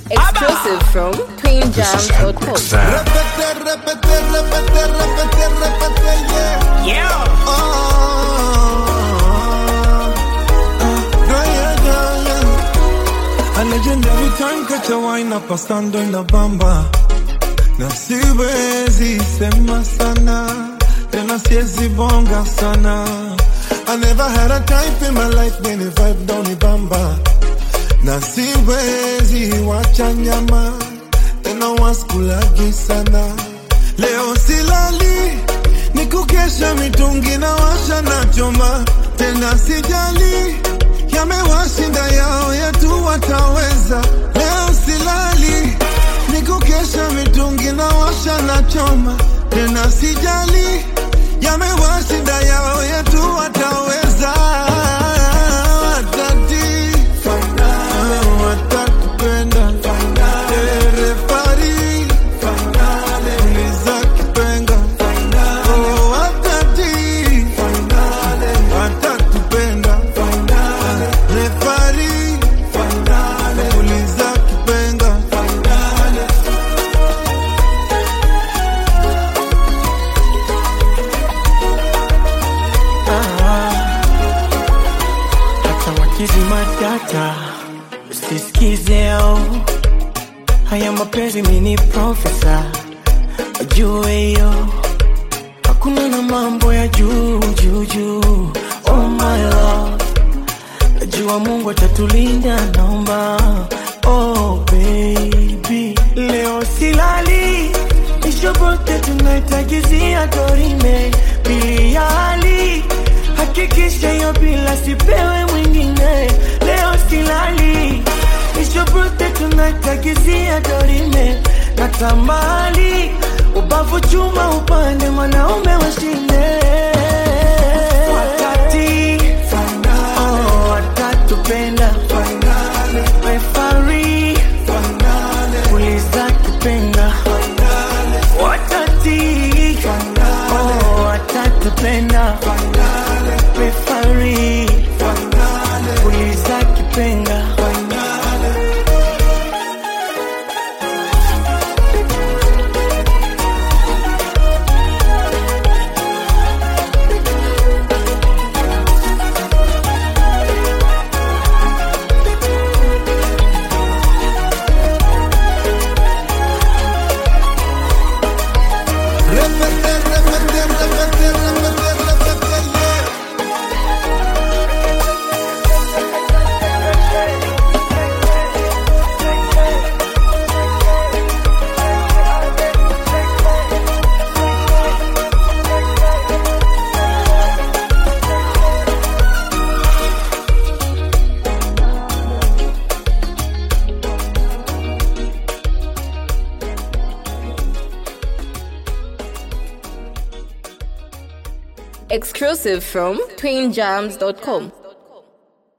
Exclusive from twinjams.com. Sound. Repete, repete, repete, repete, repete, yeah. Yeah. Oh, yeah, yeah, yeah, yeah. A legendary time catch a wine up stando in the bamba na siwezi sema sana tena siwezi bonga sana I never had a type in my life when the vibe down the bamba na siwezi wacha nyama tena waskulagi sana leo silali ni kukesha mitungi na washa na choma tena sijali yamewashinda yao yetu wataweza leo silali ni kukesha mitungi na washa na choma tena sijali yamewashinda yao yetu wataweza watati watatupenda Eh, refari uliza kipenga Oh, watati watatupenda refari uliza kipenga hata wakizima data usisikize au haya mapenzi mini profesa wajue hiyo hakuna na mambo ya juu juu juu oh my love najua mungu atatulinda naomba oh baby leo silali ishobote tunaitagizia dorime pili ya hali hakikisha hiyo bila sipewe mwingine leo silali ishobote tunaitagizia dorime na tamali ubavu chuma upande mwanaume washinde wakati oh, watatupenda refari uliza kipenga watati oh, watatupenda refari uliza kipenga Repete, repete, repete, repete, repete, yeah. Exclusive from twinjams.com.